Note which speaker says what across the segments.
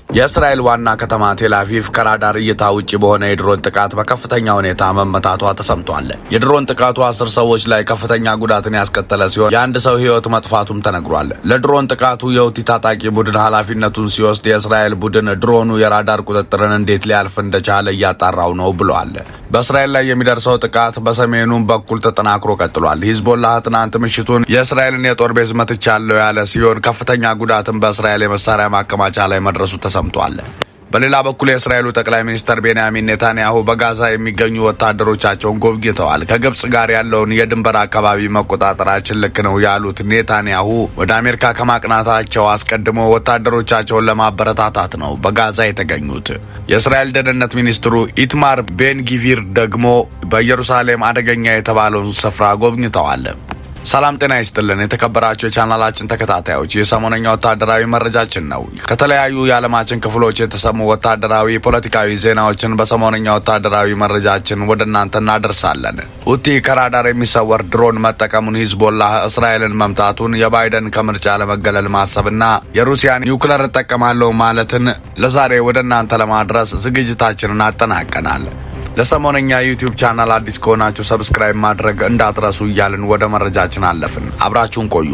Speaker 1: የእስራኤል ዋና ከተማ ቴልአቪቭ ከራዳር እይታ ውጭ በሆነ የድሮን ጥቃት በከፍተኛ ሁኔታ መመታቷ ተሰምቷል። የድሮን ጥቃቱ አስር ሰዎች ላይ ከፍተኛ ጉዳትን ያስከተለ ሲሆን የአንድ ሰው ሕይወት መጥፋቱም ተነግሯል። ለድሮን ጥቃቱ የሁቲ ታጣቂ ቡድን ኃላፊነቱን ሲወስድ የእስራኤል ቡድን ድሮኑ የራዳር ቁጥጥርን እንዴት ሊያልፍ እንደቻለ እያጣራው ነው ብሏል። በእስራኤል ላይ የሚደርሰው ጥቃት በሰሜኑም በኩል ተጠናክሮ ቀጥሏል። ሂዝቦላህ ትናንት ምሽቱን የእስራኤልን የጦር ቤዝ መትቻለሁ ያለ ሲሆን ከፍተኛ ጉዳትን በእስራኤል የመሳሪያ ማከማቻ ላይ መድረሱ ተሰምቷል። በሌላ በኩል የእስራኤሉ ጠቅላይ ሚኒስትር ቤንያሚን ኔታንያሁ በጋዛ የሚገኙ ወታደሮቻቸውን ጎብኝተዋል። ከግብጽ ጋር ያለውን የድንበር አካባቢ መቆጣጠራችን ልክ ነው ያሉት ኔታንያሁ ወደ አሜሪካ ከማቅናታቸው አስቀድሞ ወታደሮቻቸውን ለማበረታታት ነው በጋዛ የተገኙት። የእስራኤል ደህንነት ሚኒስትሩ ኢትማር ቤንጊቪር ደግሞ በኢየሩሳሌም አደገኛ የተባለውን ስፍራ ጎብኝተዋል። ሰላም ጤና ይስጥልን። የተከበራቸው የቻናላችን ተከታታዮች የሰሞነኛ ወታደራዊ መረጃችን ነው። ከተለያዩ የዓለማችን ክፍሎች የተሰሙ ወታደራዊ፣ ፖለቲካዊ ዜናዎችን በሰሞነኛ ወታደራዊ መረጃችን ወደ እናንተ እናደርሳለን። ሁቲ ከራዳር የሚሰወር ድሮን መጠቀሙን፣ ሂዝቦላህ እስራኤልን መምታቱን፣ የባይደን ከምርጫ ለመገለል ማሰብና የሩሲያን ኒውክለር እጠቀማለሁ ማለትን ለዛሬ ወደ እናንተ ለማድረስ ዝግጅታችንን አጠናቀናል። ለሰሞነኛ ዩቲዩብ ቻናል አዲስ ከሆናችሁ ሰብስክራይብ ማድረግ እንዳትረሱ እያልን ወደ መረጃችን አለፍን። አብራችሁን ቆዩ።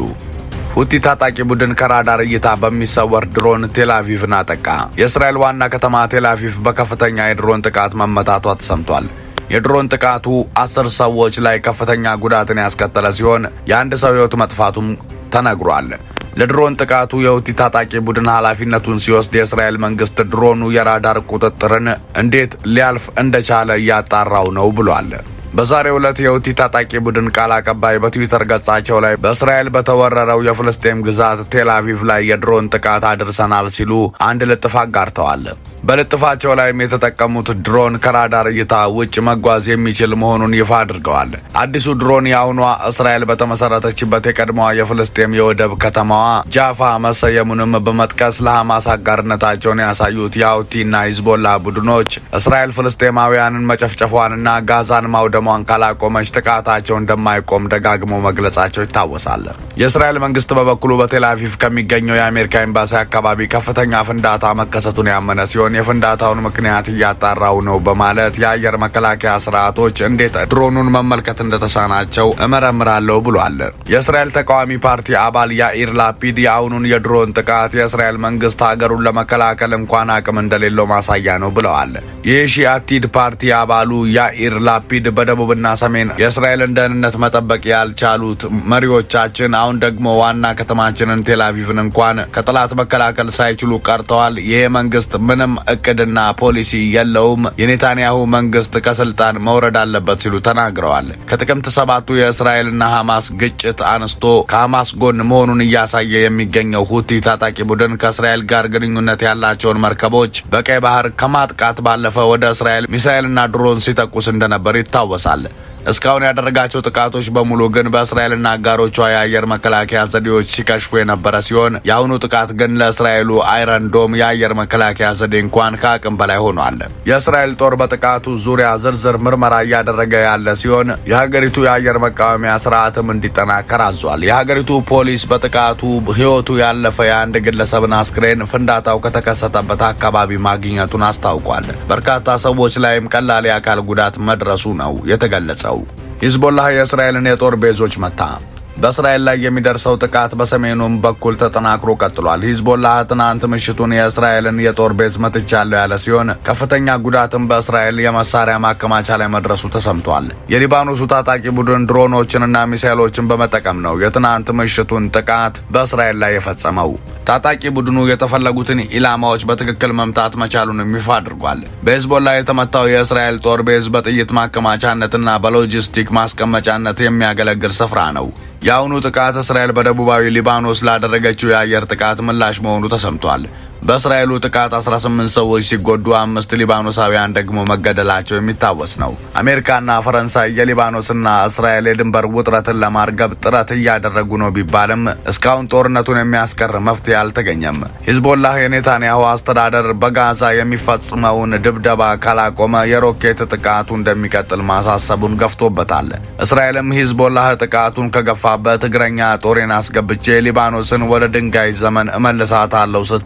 Speaker 1: ሁቲ ታጣቂ ቡድን ከራዳር እይታ በሚሰወር ድሮን ቴልአቪቭን አጠቃ። የእስራኤል ዋና ከተማ ቴልአቪቭ በከፍተኛ የድሮን ጥቃት መመታቷ ተሰምቷል። የድሮን ጥቃቱ አስር ሰዎች ላይ ከፍተኛ ጉዳትን ያስከተለ ሲሆን የአንድ ሰው ሕይወት መጥፋቱም ተነግሯል። ለድሮን ጥቃቱ የሁቲ ታጣቂ ቡድን ኃላፊነቱን ሲወስድ የእስራኤል መንግስት ድሮኑ የራዳር ቁጥጥርን እንዴት ሊያልፍ እንደቻለ እያጣራው ነው ብሏል። በዛሬው ዕለት የሁቲ ታጣቂ ቡድን ቃል አቀባይ በትዊተር ገጻቸው ላይ በእስራኤል በተወረረው የፍልስጤም ግዛት ቴል አቪቭ ላይ የድሮን ጥቃት አድርሰናል ሲሉ አንድ ልጥፍ አጋርተዋል። በልጥፋቸው ላይም የተጠቀሙት ድሮን ከራዳር እይታ ውጭ መጓዝ የሚችል መሆኑን ይፋ አድርገዋል። አዲሱ ድሮን የአሁኗ እስራኤል በተመሰረተችበት የቀድሞዋ የፍልስጤም የወደብ ከተማዋ ጃፋ መሰየሙንም በመጥቀስ ለሐማስ አጋርነታቸውን ያሳዩት የሁቲና ሂዝቦላ ቡድኖች እስራኤል ፍልስጤማውያንን መጨፍጨፏንና ጋዛን ማውደሟን ካላቆመች ጥቃታቸው እንደማይቆም ደጋግሞ መግለጻቸው ይታወሳል። የእስራኤል መንግስት በበኩሉ በቴልአቪቭ ከሚገኘው የአሜሪካ ኤምባሲ አካባቢ ከፍተኛ ፍንዳታ መከሰቱን ያመነ ሲሆን የፍንዳታውን ምክንያት እያጣራው ነው በማለት የአየር መከላከያ ስርዓቶች እንዴት ድሮኑን መመልከት እንደተሳናቸው እመረምራለሁ ብሏል። የእስራኤል ተቃዋሚ ፓርቲ አባል ያኢር ላፒድ የአሁኑን የድሮን ጥቃት የእስራኤል መንግስት ሀገሩን ለመከላከል እንኳን አቅም እንደሌለው ማሳያ ነው ብለዋል። የሺአቲድ ፓርቲ አባሉ ያኢር ላፒድ በደቡብና ሰሜን የእስራኤልን ደህንነት መጠበቅ ያልቻሉት መሪዎቻችን አሁን ደግሞ ዋና ከተማችንን ቴልአቪቭን እንኳን ከጠላት መከላከል ሳይችሉ ቀርተዋል። ይሄ መንግስት ምንም እቅድና ፖሊሲ የለውም። የኔታንያሁ መንግስት ከስልጣን መውረድ አለበት ሲሉ ተናግረዋል። ከጥቅምት ሰባቱ የእስራኤልና ሐማስ ግጭት አንስቶ ከሐማስ ጎን መሆኑን እያሳየ የሚገኘው ሁቲ ታጣቂ ቡድን ከእስራኤል ጋር ግንኙነት ያላቸውን መርከቦች በቀይ ባህር ከማጥቃት ባለፈ ወደ እስራኤል ሚሳኤልና ድሮን ሲተኩስ እንደነበር ይታወሳል። እስካሁን ያደረጋቸው ጥቃቶች በሙሉ ግን በእስራኤልና አጋሮቿ የአየር መከላከያ ዘዴዎች ሲከሽፉ የነበረ ሲሆን የአሁኑ ጥቃት ግን ለእስራኤሉ አይረን ዶም የአየር መከላከያ ዘዴ እንኳን ከአቅም በላይ ሆኗል። የእስራኤል ጦር በጥቃቱ ዙሪያ ዝርዝር ምርመራ እያደረገ ያለ ሲሆን የሀገሪቱ የአየር መቃወሚያ ስርዓትም እንዲጠናከር አዟል። የሀገሪቱ ፖሊስ በጥቃቱ ሕይወቱ ያለፈ የአንድ ግለሰብን አስክሬን ፍንዳታው ከተከሰተበት አካባቢ ማግኘቱን አስታውቋል። በርካታ ሰዎች ላይም ቀላል የአካል ጉዳት መድረሱ ነው የተገለጸው። ሂዝቦላህ የእስራኤልን የጦር ቤዞች መታ። በእስራኤል ላይ የሚደርሰው ጥቃት በሰሜኑም በኩል ተጠናክሮ ቀጥሏል። ሂዝቦላህ ትናንት ምሽቱን የእስራኤልን የጦር ቤዝ መትቻለሁ ያለ ሲሆን ከፍተኛ ጉዳትም በእስራኤል የመሳሪያ ማከማቻ ላይ መድረሱ ተሰምቷል። የሊባኖሱ ታጣቂ ቡድን ድሮኖችንና ሚሳይሎችን በመጠቀም ነው የትናንት ምሽቱን ጥቃት በእስራኤል ላይ የፈጸመው። ታጣቂ ቡድኑ የተፈለጉትን ኢላማዎች በትክክል መምታት መቻሉንም ይፋ አድርጓል። በሂዝቦላ የተመታው የእስራኤል ጦር ቤዝ በጥይት ማከማቻነትና በሎጂስቲክ ማስቀመጫነት የሚያገለግል ስፍራ ነው። የአሁኑ ጥቃት እስራኤል በደቡባዊ ሊባኖስ ላደረገችው የአየር ጥቃት ምላሽ መሆኑ ተሰምቷል። በእስራኤሉ ጥቃት 18 ሰዎች ሲጎዱ አምስት ሊባኖሳውያን ደግሞ መገደላቸው የሚታወስ ነው። አሜሪካና ፈረንሳይ የሊባኖስና እስራኤል የድንበር ውጥረትን ለማርገብ ጥረት እያደረጉ ነው ቢባልም እስካሁን ጦርነቱን የሚያስቀር መፍትሄ አልተገኘም። ሂዝቦላህ የኔታንያሁ አስተዳደር በጋዛ የሚፈጽመውን ድብደባ ካላቆመ የሮኬት ጥቃቱ እንደሚቀጥል ማሳሰቡን ገፍቶበታል። እስራኤልም ሂዝቦላህ ጥቃቱን ከገፋበት እግረኛ ጦሬን አስገብቼ ሊባኖስን ወደ ድንጋይ ዘመን እመልሳታለሁ ስትል መዛ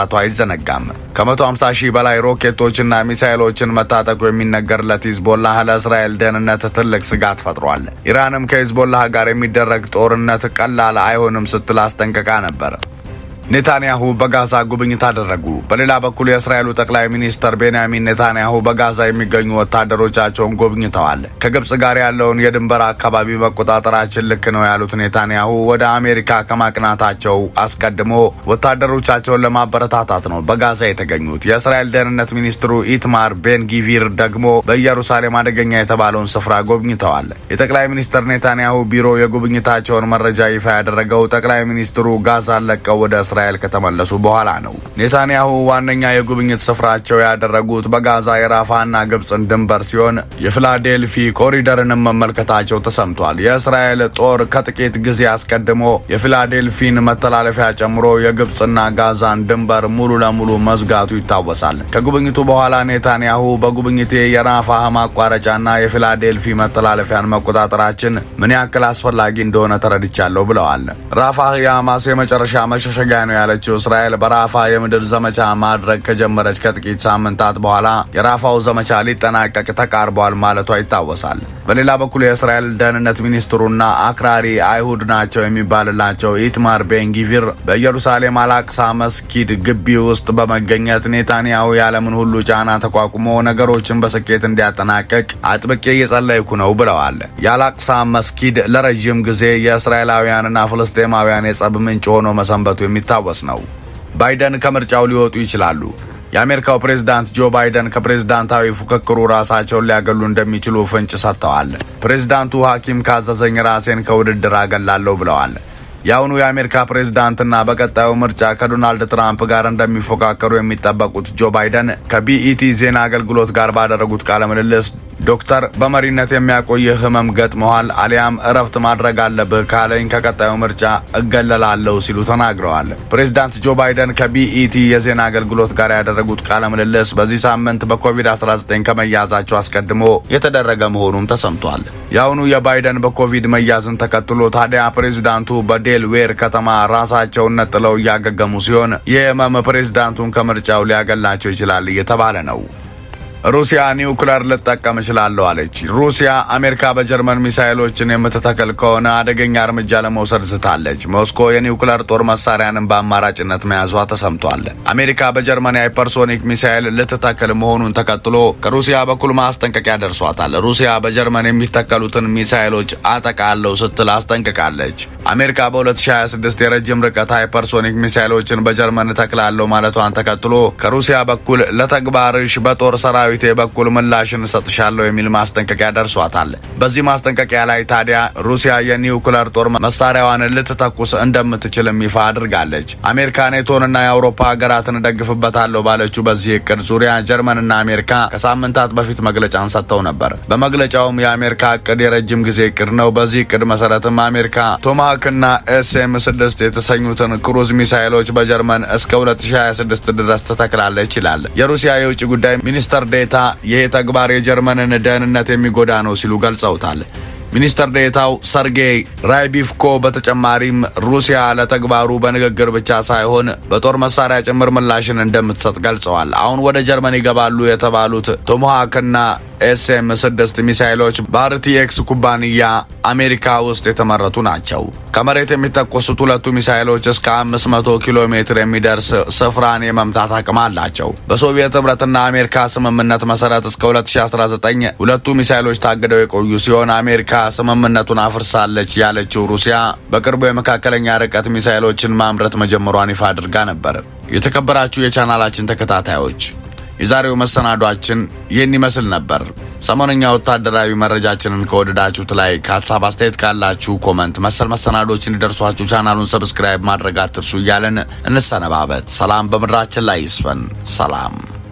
Speaker 1: መምታቷ አይዘነጋም። ከ150 ሺህ በላይ ሮኬቶችና ሚሳይሎችን መታጠቁ የሚነገርለት ሂዝቦላህ ለእስራኤል ደህንነት ትልቅ ስጋት ፈጥሯል። ኢራንም ከሂዝቦላህ ጋር የሚደረግ ጦርነት ቀላል አይሆንም ስትል አስጠንቅቃ ነበር። ኔታንያሁ በጋዛ ጉብኝት አደረጉ። በሌላ በኩል የእስራኤሉ ጠቅላይ ሚኒስትር ቤንያሚን ኔታንያሁ በጋዛ የሚገኙ ወታደሮቻቸውን ጎብኝተዋል። ከግብጽ ጋር ያለውን የድንበር አካባቢ መቆጣጠራችን ልክ ነው ያሉት ኔታንያሁ ወደ አሜሪካ ከማቅናታቸው አስቀድሞ ወታደሮቻቸውን ለማበረታታት ነው በጋዛ የተገኙት። የእስራኤል ደህንነት ሚኒስትሩ ኢትማር ቤን ጊቪር ደግሞ በኢየሩሳሌም አደገኛ የተባለውን ስፍራ ጎብኝተዋል። የጠቅላይ ሚኒስትር ኔታንያሁ ቢሮ የጉብኝታቸውን መረጃ ይፋ ያደረገው ጠቅላይ ሚኒስትሩ ጋዛን ለቀው ወደ እስራኤል ከተመለሱ በኋላ ነው። ኔታንያሁ ዋነኛ የጉብኝት ስፍራቸው ያደረጉት በጋዛ የራፋና ግብፅን ድንበር ሲሆን የፊላዴልፊ ኮሪደርንም መመልከታቸው ተሰምቷል። የእስራኤል ጦር ከጥቂት ጊዜ አስቀድሞ የፊላዴልፊን መተላለፊያ ጨምሮ የግብፅና ጋዛን ድንበር ሙሉ ለሙሉ መዝጋቱ ይታወሳል። ከጉብኝቱ በኋላ ኔታንያሁ በጉብኝቴ የራፋህ ማቋረጫና የፊላዴልፊ መተላለፊያን መቆጣጠራችን ምን ያክል አስፈላጊ እንደሆነ ተረድቻለሁ ብለዋል። ራፋህ የሐማስ የመጨረሻ መሸሸጊያ ነው ያለችው እስራኤል በራፋ የምድር ዘመቻ ማድረግ ከጀመረች ከጥቂት ሳምንታት በኋላ የራፋው ዘመቻ ሊጠናቀቅ ተቃርቧል ማለቷ ይታወሳል። በሌላ በኩል የእስራኤል ደህንነት ሚኒስትሩና አክራሪ አይሁድ ናቸው የሚባልላቸው ኢትማር ቤንጊቪር በኢየሩሳሌም አላቅሳ መስጊድ ግቢ ውስጥ በመገኘት ኔታንያሁ የዓለምን ሁሉ ጫና ተቋቁሞ ነገሮችን በስኬት እንዲያጠናቀቅ አጥብቄ እየጸለይኩ ነው ብለዋል። የአላቅሳ መስጊድ ለረዥም ጊዜ የእስራኤላውያንና ፍልስጤማውያን የጸብ ምንጭ ሆኖ መሰንበቱ የሚታወስ ነው። ባይደን ከምርጫው ሊወጡ ይችላሉ። የአሜሪካው ፕሬዝዳንት ጆ ባይደን ከፕሬዝዳንታዊ ፉክክሩ ራሳቸውን ሊያገሉ እንደሚችሉ ፍንጭ ሰጥተዋል። ፕሬዝዳንቱ ሐኪም ካዘዘኝ ራሴን ከውድድር አገላለሁ ብለዋል። የአሁኑ የአሜሪካ ፕሬዝዳንትና በቀጣዩ ምርጫ ከዶናልድ ትራምፕ ጋር እንደሚፎካከሩ የሚጠበቁት ጆ ባይደን ከቢኢቲ ዜና አገልግሎት ጋር ባደረጉት ቃለ ምልልስ ዶክተር በመሪነት የሚያቆይህ ህመም ገጥመዋል፣ አሊያም እረፍት ማድረግ አለብህ ካለኝ ከቀጣዩ ምርጫ እገለላለሁ ሲሉ ተናግረዋል። ፕሬዝዳንት ጆ ባይደን ከቢኢቲ የዜና አገልግሎት ጋር ያደረጉት ቃለ ምልልስ በዚህ ሳምንት በኮቪድ-19 ከመያዛቸው አስቀድሞ የተደረገ መሆኑም ተሰምቷል። የአሁኑ የባይደን በኮቪድ መያዝን ተከትሎ ታዲያ ፕሬዝዳንቱ በዴልዌር ከተማ ራሳቸውን ነጥለው እያገገሙ ሲሆን የህመም ፕሬዝዳንቱን ከምርጫው ሊያገላቸው ይችላል እየተባለ ነው። ሩሲያ ኒውክለር ልጠቀም እችላለሁ አለች። ሩሲያ አሜሪካ በጀርመን ሚሳይሎችን የምትተክል ከሆነ አደገኛ እርምጃ ለመውሰድ ስታለች። ሞስኮ የኒውክለር ጦር መሳሪያንን በአማራጭነት መያዟ ተሰምቷል። አሜሪካ በጀርመን የሃይፐርሶኒክ ሚሳይል ልትተክል መሆኑን ተከትሎ ከሩሲያ በኩል ማስጠንቀቂያ ደርሷታል። ሩሲያ በጀርመን የሚተከሉትን ሚሳይሎች አጠቃለሁ ስትል አስጠንቅቃለች። አሜሪካ በ2026 የረጅም ርቀት ሃይፐርሶኒክ ሚሳይሎችን በጀርመን እተክላለሁ ማለቷን ተከትሎ ከሩሲያ በኩል ለተግባርሽ በጦር ሰራዊት ሰራዊቴ በኩል ምላሽን እሰጥሻለሁ የሚል ማስጠንቀቂያ ደርሷታል። በዚህ ማስጠንቀቂያ ላይ ታዲያ ሩሲያ የኒውክለር ጦር መሳሪያዋን ልትተኩስ እንደምትችልም ይፋ አድርጋለች። አሜሪካ ኔቶንና የአውሮፓ ሀገራትን እደግፍበታለሁ ባለችው በዚህ እቅድ ዙሪያ ጀርመንና አሜሪካ ከሳምንታት በፊት መግለጫን ሰጥተው ነበር። በመግለጫውም የአሜሪካ እቅድ የረጅም ጊዜ እቅድ ነው። በዚህ እቅድ መሰረትም አሜሪካ ቶማሃክና ኤስኤም ስድስት የተሰኙትን ክሩዝ ሚሳይሎች በጀርመን እስከ 2026 ድረስ ትተክላለች ይላል። የሩሲያ የውጭ ጉዳይ ሚኒስተር ዴታ ይህ ተግባር የጀርመንን ደህንነት የሚጎዳ ነው ሲሉ ገልጸውታል። ሚኒስተር ዴታው ሰርጌይ ራይቢፍኮ በተጨማሪም ሩሲያ ለተግባሩ በንግግር ብቻ ሳይሆን በጦር መሳሪያ ጭምር ምላሽን እንደምትሰጥ ገልጸዋል። አሁን ወደ ጀርመን ይገባሉ የተባሉት ቶሞሃክና ኤስኤም ስድስት ሚሳይሎች በአርቲኤክስ ኩባንያ አሜሪካ ውስጥ የተመረቱ ናቸው። ከመሬት የሚተኮሱት ሁለቱ ሚሳይሎች እስከ 500 ኪሎ ሜትር የሚደርስ ስፍራን የመምታት አቅም አላቸው። በሶቪየት ህብረትና አሜሪካ ስምምነት መሰረት እስከ 2019 ሁለቱ ሚሳይሎች ታግደው የቆዩ ሲሆን አሜሪካ ስምምነቱን አፍርሳለች ያለችው ሩሲያ በቅርቡ የመካከለኛ ርቀት ሚሳይሎችን ማምረት መጀመሯን ይፋ አድርጋ ነበር። የተከበራችሁ የቻናላችን ተከታታዮች የዛሬው መሰናዷችን ይህን ይመስል ነበር። ሰሞነኛ ወታደራዊ መረጃችንን ከወደዳችሁት ላይ ከሀሳብ አስተያየት ካላችሁ ኮመንት፣ መሰል መሰናዶች እንዲደርሷችሁ ቻናሉን ሰብስክራይብ ማድረግ አትርሱ እያለን እንሰነባበት። ሰላም በምድራችን ላይ ይስፈን። ሰላም